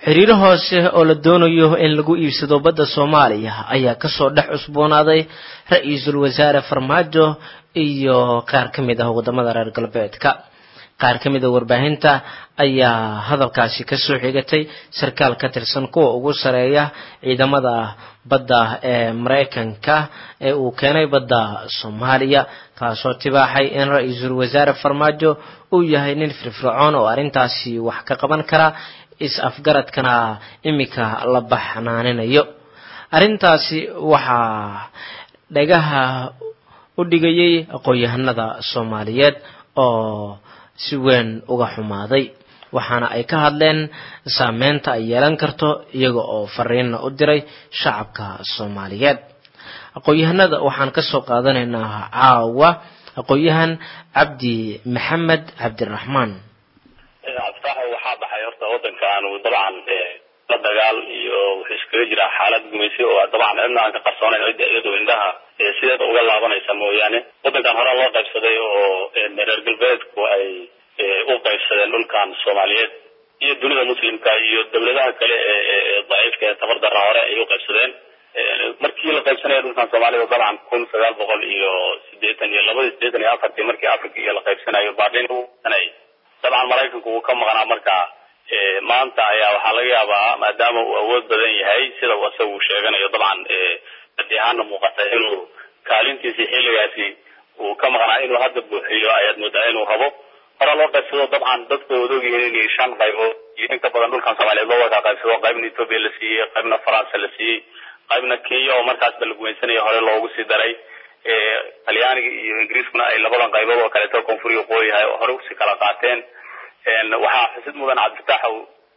xiriiro hoose oo la doonayo in lagu iibsado badda soomaaliya ayaa kasoo dhex cusboonaaday ra-iisul wasaare farmaajo iyo qaar ka mid ah wadamada reer galbeedka qaar ka mid a warbaahinta ayaa hadalkaasi kasoo xigatay sarkaal ka tirsan kuwa ugu sareeya ciidamada badda ee maraykanka ee uu keenay badda soomaaliya kaasoo tibaaxay in ra-iisul wasaare farmaajo uu yahay nin firfircoon oo arrintaasi wax ka qaban kara is-afgaradkana iminka la baxnaaninayo arrintaasi waxaa dhagaha u dhigayay aqoon-yahanada soomaaliyeed oo si weyn uga xumaaday waxaana ay ka hadleen saameynta ay yeelan karto iyaga oo fariinna u diray shacabka soomaaliyeed aqoon-yahanada waxaan kasoo qaadanaynaa caawa aqoon-yahan cabdi maxamed cabdiraxmaan cabdifaaxo waxaa baxay horta wadankaanu dabcan la dagaal iyo wuxuu iskaga jiraa xaalad gumaysi oo dabcan cidna aan ka qarsoonayn cidda iyadu indhaha sideeda uga laabanaysa mooyaane wadankan hore loo qaybsaday oo reer galbeedku ay u qaybsadeen dhulkan soomaaliyeed iyo dunida muslimka iyo dawladaha kale ee daciifka ee tabar darra hore ay u qaybsadeen markii la qaybsanaya dhulkan soomaalida dabcan kun sagaal boqol iyo sideetan iyo labadii sideetan iyo afartii markii africa iyo la qaybsanayo baadhin sanay dabcan maraykanku uu ka maqnaa marka maanta ayaa waxaa laga yaabaa maadaama uu awood badan yahay sida uu isaga uu sheeganayo dabcan adi ahaana muuqata inuu kaalintiisii xilligaasi uu ka maqnaa inuu hadda buuxiyo ayaad moodaa inuu rabo hore loo qaybsado dabcan dadku way odogyihiin inay shan qaybood iyo in ka badan dhulkan soomaaliyeed loo wada qaybsado qaybna ethoopia la siiyey qaybna faransa la siiyey qaybna kenya oo markaasba la gumaysanaya hore loogu sii daray talyaaniga iyo ingiriiskuna ay labadan qaybood oo kaleeto koonfuriga qooyahay oo hore usii kala qaateen waxaa xusid mudan cabdifataxow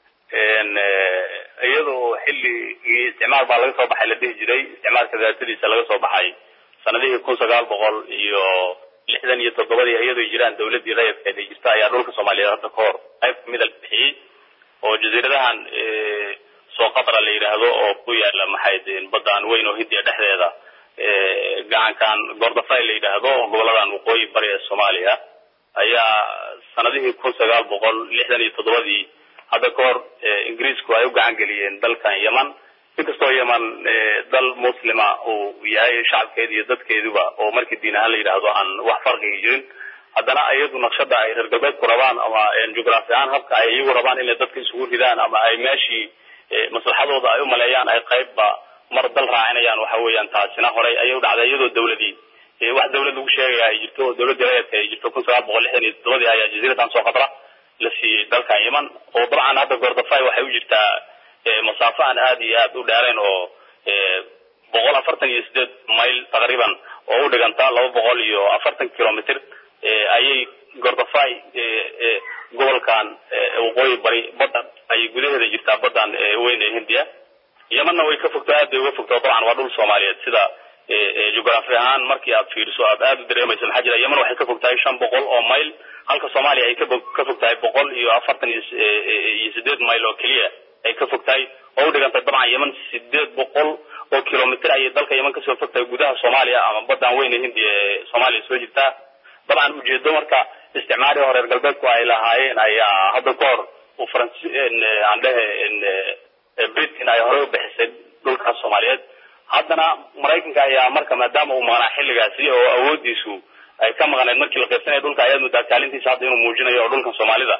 iyada oo xilligii isticmaal baa laga soo baxay la dhihi jiray isticmaalka daatadiisa laga soo baxay sanadihii kun sagaal boqol iyo lixdan iyo toddobadii iyadoo jiraan dawladii rayadkeed ay jirta ayaa dhulka soomaaliyeed hadda kahor qayb kamida la bixiyey oo jasiiradahan soo qatra la yidhaahdo oo ku yaala maxay badan weyn oo hindiya dhexdeeda gacankan gordafay la yidhaahdo oo goboladan waqooyi bari ee soomaaliya ayaa sanadihii kun sagaal boqol lixdan iyo toddobadii hadda ka hor ingiriisku ay u gacan geliyeen dalkan yeman inkastoo yeman dal muslima uu yahay shacabkeedi iyo dadkeeduba oo markii diin ahaan la yidhaahdo aan wax farqiga jirin haddana iyadu naqshada ay reer galbeedku rabaan ama jugraafi ahaan habka ay iyagu rabaan inay dadka isugu ridaan ama ay meeshii maslaxadooda ay umaleeyaan ay qaybba mar dal raacinayaan waxa weeyaan taasina horey ayay u dhacday iyadoo dawladii wax dawlad lagu sheegaya ay jirto oo dawladii rayadka ay jirto kun sagaal boqol lixdan iyo toddobadii ayaa jasiiradan soo qatra la siiyey dalkan yeman oo dabcan hadda gordafay waxay u jirtaa masaafo aan aada iyo aada u dheerayn oo boqol afartan iyo sideed mayl taqriiban oo u dhiganta laba boqol iyo afartan kilomitr ayay gordafay gobolkan waqooyi bari badda ayay gudaheeda jirtaa baddan weyn ee hindiya yemanna way ka fogto aad bay uga fogto dabcan waa dhul soomaaliyeed sida jugraafi ahaan markii aad fiiriso aad aada u dareemayso maxaa jira yeman waxay ka fog tahay shan boqol oo mayl halka soomaaliya ay ka fog tahay boqol iyo afartan iyo sideed mayl oo keliya ay ka fog tahay oo u dhigantay dabcan yeman sideed boqol oo kilomitr ayay dalka yeman kasoo fog tahay gudaha soomaaliya ama badan weyn ee hindiya ee soomaaliya soo jirtaa dabcan ujeedo marka isticmaali oo reer galbeedku ay lahaayeen ayaa hadda ka hor uu faran aan dhehe britain ay horey u bixisay dhulkaas soomaaliyeed haddana maraykanka ayaa marka maadaama uu maqnaa xilligaasi oo awoodiisu ay ka maqneed markii la qaybsanaya dhulka ayaad moodaa kaalintiisa hadda inuu muujinayo oo dhulkan soomaalida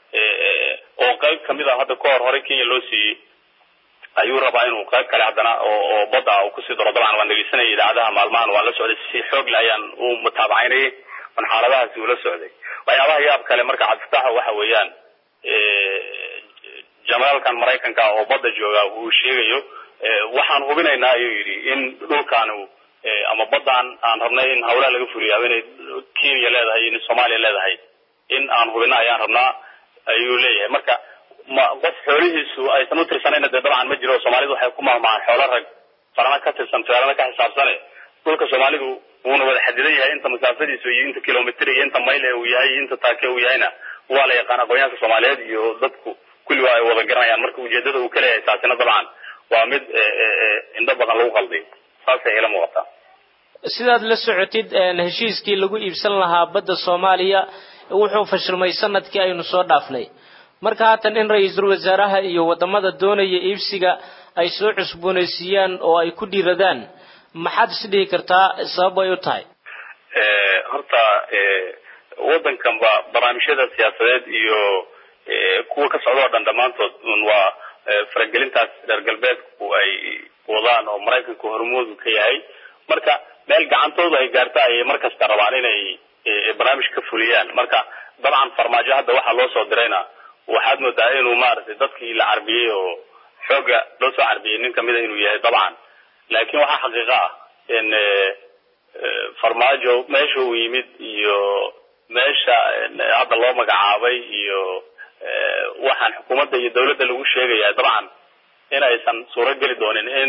oo qayb kamid a hadda ka hor horey kenya loo siiyey ayuu rabaa inuu qayb kale haddana oo badda uu kusii daro dabcan waan dhegeysanaya idaacadaha maalmahan waan la socday si xoogle ayaan u mutaabacaynayay on xaaladahaasi ula socday waxyaabaha yaab kale marka cabdifataxa waxa weeyaan generaalkan maraykanka oo badda jooga uu sheegayo waxaan hubinaynaa ayuu yidhi in dhulkaanu ama baddan aan rabnay in hawlaha laga fuliyo inay kenya leedahay in soomaaliya leedahay in aan hubina ayaan rabnaa ayuu leeyahay marka ma qof xoolihiisu aysan u tirsanayna dee dabcan ma jiro soomaalidu waxay ku mahmahaan xoolo rag farana ka tirsan feerana ka xisaabsane dhulka soomaalidu wuuna wada xadidan yahay inta masaafadiisu iyo inta kilomitr iyo inta mayl ee uu yahay iyo inta taake uu yahayna waa la yaqaan aqoonyaanka soomaaliyeed iyo dadku kulli waa ay wada garanayaan marka ujeedada uu ka leeyahay taasina dabcan waa mid indho badan lagu qalday saasay ila muuqataa sidaad la socotid heshiiskii lagu iibsan lahaa badda soomaaliya wuxuu fashilmay sanadkii aynu soo dhaafnay marka haatan in ra-iisul wasaaraha iyo wadamada doonaya iibsiga ay soo cusboonaysiiyaan oo ay ku dhiiradaan maxaad isdhihi kartaa sabab ay u tahay horta waddankanba barnaamijyada siyaasadeed iyo kuwa ka socda oo dhan dhammaantood un waa faragelintaas reer galbeedku ay wadaan oo maraykanku hormoodu ka yahay marka meel gacantoodu ay gaarta ayay markasta rabaan inay barnaamij ka fuliyaan marka dabcan farmaajo hadda waxaa loo soo dirayna waxaad moodaa inuu maaragtay dadkii la carbiyey oo xooga loo soo carbiyey nin kamida inuu yahay dabcan laakiin waxaa xaqiiqo ah in farmaajo meesha uu yimid iyo meesha hadda loo magacaabay iyo waxaan xukuumadda iyo dawladda lagu sheegaya dabcan in aysan suuro geli doonin in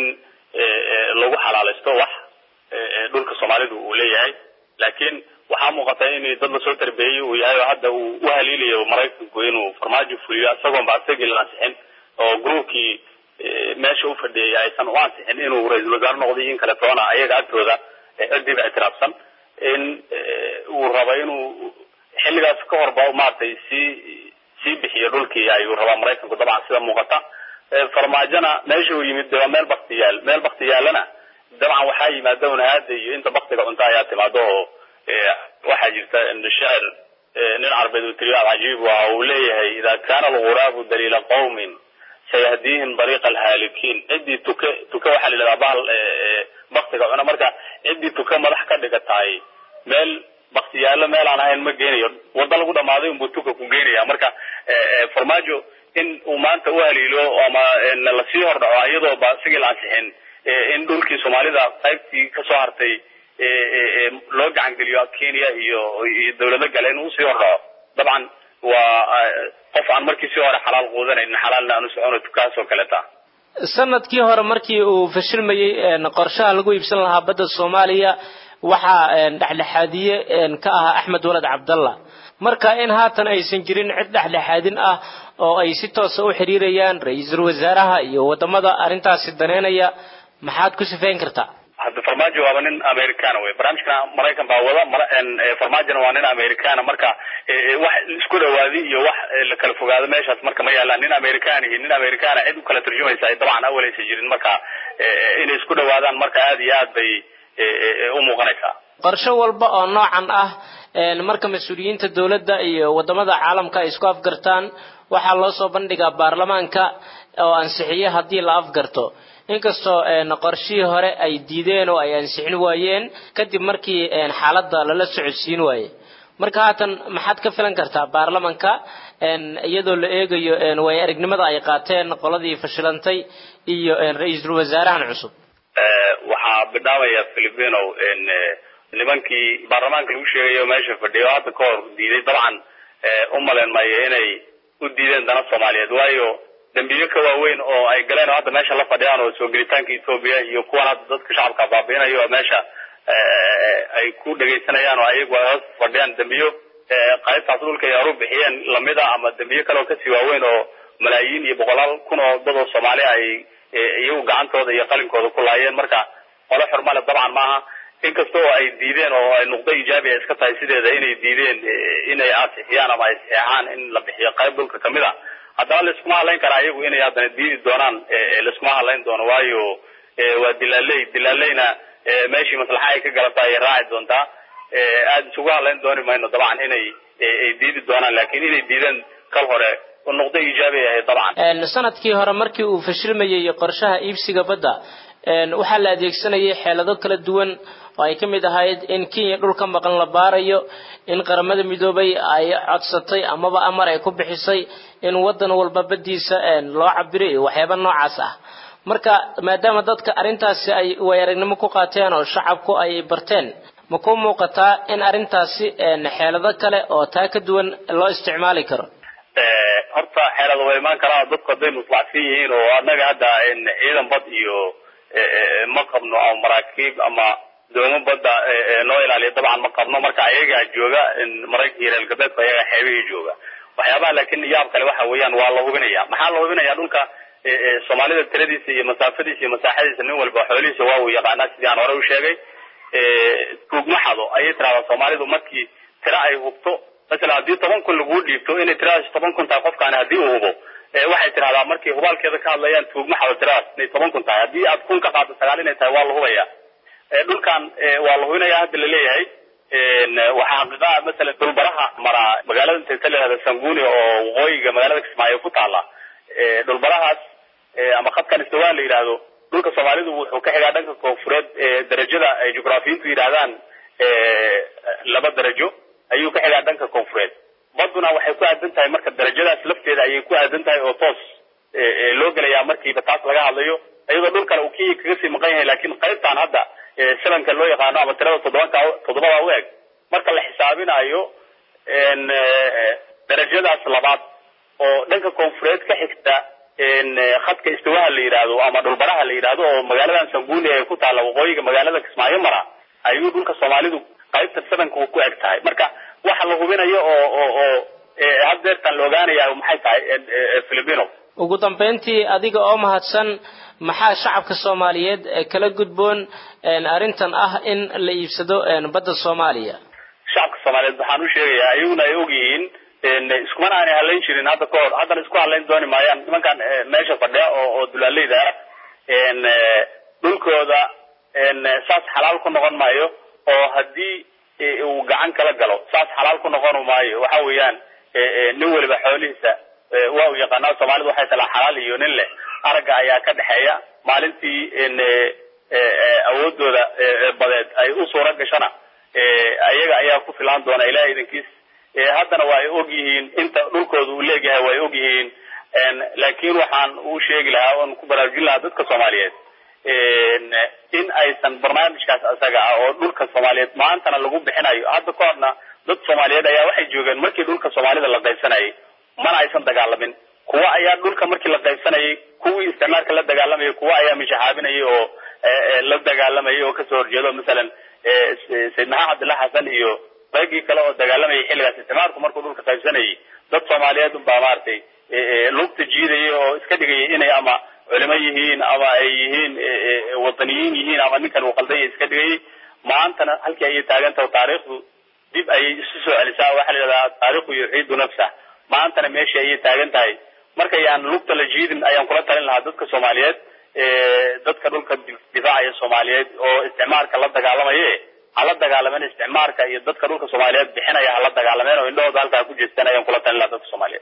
lagu xalaalaysto wax dhulka soomaalidu uu leeyahay laakiin waxaa muuqata in dad lasoo tarbeeyey uu yahay oo hadda uu u haliilayo maraykanku inuu farmaajo fuliyo isagoon ba isagii la ansixin oo groupkii meesha u fadhiyay aysan u ansixin inuu ra-iisul wasaare noqday in kale toona ayaga agtooda cidiiba ictiraafsan in uu rabo inuu xilligaas ka horba maaragtay sii sii bixiyo dhulkii ayuu rabaa maraykanku dabcan sida muuqata farmaajona meesha uu yimid de waa meel bakti yaal meel bakti yaalana dabcan waxaa yimaada unahaada iyo inta baktiga cunta ayaa timaado oo waxaa jirta shacir nin carbeed uu tiriyo alcajiib waa uu leeyahay ida kana alguraabu daliila qawmin sayahdiihim dariiqa alhaalikiin ciddii tuke tuke waxaa la yidhahdaa bahal baktiga cuna marka ciddii tuke madax ka dhiga tahay meel baktiyaalo meel aan ahayn ma geynayo waddo lagu dhamaaday unbuu tuka ku geynaya marka farmaajo in uu maanta u haliilo ama lasii hordhaco iyadoo ba sigii la ansixin in dhulkii soomaalida qaybtii kasoo hartay loo gacangeliyo kenya iyo iyo dawlado gale inuu usii hordhaco dabcan waa qof aan markii sii hore xalaal quudanaynin xalaalna aanu socono tukahaas oo kaleta sanadkii hore markii uu fashilmayey qorshaha lagu iibsan lahaa badda soomaaliya waxaa dhexdhexaadiye ka ahaa axmed walad cabdalla marka in haatan aysan jirin cid dhexdhexaadin ah oo ay si toosa u xiriirayaan ra-iisul wasaaraha iyo wadamada arrintaasi daneynaya maxaad ku sifeyn kartaa hadda farmaajo waaba nin americana wey barnaamijkana maraykan baa wada farmaajona waa nin americana marka wax isku dhawaadi iyo wax la kala fogaado meeshaas marka ma yaalaan nin american iyo nin americana cid u kala turjumaysa ay dabcan awaleysa jirin marka inay isku dhawaadaan marka aada iyo aad bay u muuqanaysaa qorsho walba oo noocan ah marka mas-uuliyiinta dowladda iyo wadamada caalamka ay isku afgartaan waxaa loo soo bandhigaa baarlamaanka oo ansixiye haddii la afgarto inkastoo qorshihii hore ay diideen oo ay ansixin waayeen kadib markii xaaladda lala socodsiin waaye marka haatan maxaad ka filan kartaa baarlamanka iyadoo la eegayo way aragnimada ay qaateen qoladii fashilantay iyo ra-iisul wasaarahan cusub waxaa bidhaamaya filipino nimankii baarlamaanka lagu sheegayo meesha fadhiya oo hadda ka hor diiday dabcan u malen maayo inay u diideen dana soomaaliyeed waayo dambiyo ka waaweyn oo ay galeen oo hadda meesha la fadhiyaan oo soo gelitaanka etoobiya iyo kuwan hadda dadka shacabka baabiinayo oo meesha ay ku dhegaysanayaan oo ayagu ay hoos fadhiyaan dambiyo qaybtaas dhulka ay horu bixiyeen lamida ama dambiyo kale oo kasii waaweyn oo malaayiin iyo boqolaal kun oo dad oo soomaali ay iyagu gacantooda iyo qalinkooda ku laayeen marka qole xurmale dabcan maaha inkasta oo ay diideen oo ay nuqdo ijaabi ay iska tahay sideeda inay diideen inay ansixiyaan ama ay saxeexaan in la bixiyo qayb dhulka kamid a haddana laiskuma hadlayn karaa iyagu inay haddana diidi doonaan laiskuma hadlayn doono waayo waa dilaaley dilaaleyna meeshii maslaxa ay ka galata ayay raaci doontaa aada isugu hadlayn dooni mayno dabcan inay ay diidi doonaan lakin inay diideen kal hore nuqdo ijaabi ay ahayd dabcan sanadkii hore markii uu fashilmayey qorshaha iibsiga badda waxaa la adeegsanayay xeelado kala duwan oo ay ka mid ahayd in kenya dhulka maqan la baarayo in qaramada midoobay ay codsatay amaba amar ay ku bixisay in wadan walba baddiisa loo cabiro iyo waxyaaba noocaas ah marka maadaama dadka arrintaasi ay way aragnimo ku qaateen oo shacabku ay barteen ma ku muuqataa in arrintaasi xeelado kale oo taa ka duwan loo isticmaali karo horta xeelada way imaan karaa dadku hadday muslacsan yihiin oo annaga hadda ciidan bad iyo ma qabno ama maraakiib ama doomo badda noo ilaaliya dabcan ma qabno marka ayagaa jooga maraykanka iyo reer galbeedku ayagaa xeebihii jooga waxyaabaha laakiin yaab kale waxa weeyaan waa la hubinaya maxaa la hubinaya dhulka soomaalida tiradiisa iyo masaafadiisa iyo masaaxadiisa nin walba xoolihiisa waa uu yaqaanaa sidii aan hore u sheegay tuugma xado ayay tirahdaa soomaalidu markii tira ay hubto masalan haddii toban kun laguu dhiibto inay tiradaas toban kun tahay qofkaani haddii uu hubo waxay tidhahdaa markay hubaalkeeda ka hadlayaan tuugma xado tiradaas inay toban kun tahay haddii aad kun ka qaado sagaal inay tahay waa la hubaya dhulkan waa la hubinaya hadda laleeyahay waxaa xaqiiqaa masalan dhulbaraha maraa magaalada intaysa layihahda sanguni oo waqooyiga magaalada kismaayo ku taala dhulbarahaas ama khadkan istiwaa la yidhaahdo dhulka soomaalidu wuxuu ka xigaa dhanka koonfureed darajada ay jugraafiyiintu yidhaahdaan laba darajo ayuu ka xigaa dhanka koonfureed baduna waxay ku aadan tahay marka darajadaas lafteeda ayay ku aadan tahay oo toos loo gelayaa markiiba taas laga hadlayo iyadoo dhul kale uu kii kaga sii maqan yahay lakin qaybtan hadda sebanka loo yaqaano ama tirada toddobanka toddobada u eg marka la xisaabinayo darajadaas labaad oo dhanka koonfureed ka xigta khadka istiwaha la yidhaahdo ama dhulbaraha la yidhaahdo oo magaaladan sanguni ee ku taalla waqooyiga magaalada kismaayo mara ayuu dhulka soomaalidu qaybta sebanka ku eg tahay marka waxa la hubinayo oo oo oo haddeertan la ogaanaya maxay tahay filipino ugu dambeyntii adiga oo mahadsan maxaa shacabka soomaaliyeed kala gudboon arrintan ah in la iibsado badda soomaaliya shacabka soomaaliyeed waxaan u sheegayaa iyaguna ay ogyihiin iskumana aanay hadlayn jirin hadda ka hor haddana isku hadlayn dooni maayaan nimankan meesha fadhiya oo oo dulaaleyda ah dhulkooda saas xalaal ku noqon maayo oo haddii uu gacan kala galo saas xalaal ku noqon maayo waxa weeyaan nin weliba xoolihiisa waa u yaqaanaa soomaalidu waxay talaa xalaal iyo nin leh aragga ayaa ka dhexeeya maalintii awoodooda badeed ay u suura gashana ayaga ayaa ku filaan doona ilahay idankiis haddana waa ay og yihiin inta dhulkooda uu leegyahay waa ay og yihiin laakiin waxaan u sheegi lahaa oon ku baraarujin lahaa dadka soomaaliyeed in aysan barnaamijkaas isaga ah oo dhulka soomaaliyeed maantana lagu bixinayo hadda ka horna dad soomaaliyeed ayaa waxay joogeen markii dhulka soomaalida la qaybsanayay mana aysan dagaalamin kuwa ayaa dhulka markii la qaybsanayay kuwii isticmaalka la dagaalamayay kuwa ayaa mishaxaabinayay oo la dagaalamayay oo kasoo horjeedo masalan sayid maxamed cabdillah xasan iyo raggii kale oo dagaalamayay xilligaas isticmaalku markuu dhulka qaybsanayay dad soomaaliyeed unbaa maaragtay lugta jiidayay oo iska dhigayay inay ama culimo yihiin ama ay yihiin wadaniyiin yihiin ama ninkan uu qaldaya iska dhigayay maantana halkii ayay taagantaha taariikhdu dib ayay isu soo celisaa waxaa la yidhahdaa taariikhu yuxiidu nafsah maantana meeshii ayay taagan tahay marka yaan lugta la jiidin ayaan kula talin lahaa dadka soomaaliyeed dadka dhulka difaacaya soomaaliyeed oo isticmaalka la dagaalamaye hala dagaalamen isticmaalka iyo dadka dhulka soomaaliyeed bixinaya hala dagaalameen oo indhahooda halkaa ku jeestaan ayaan kula talin lahaa dadka soomaaliyeed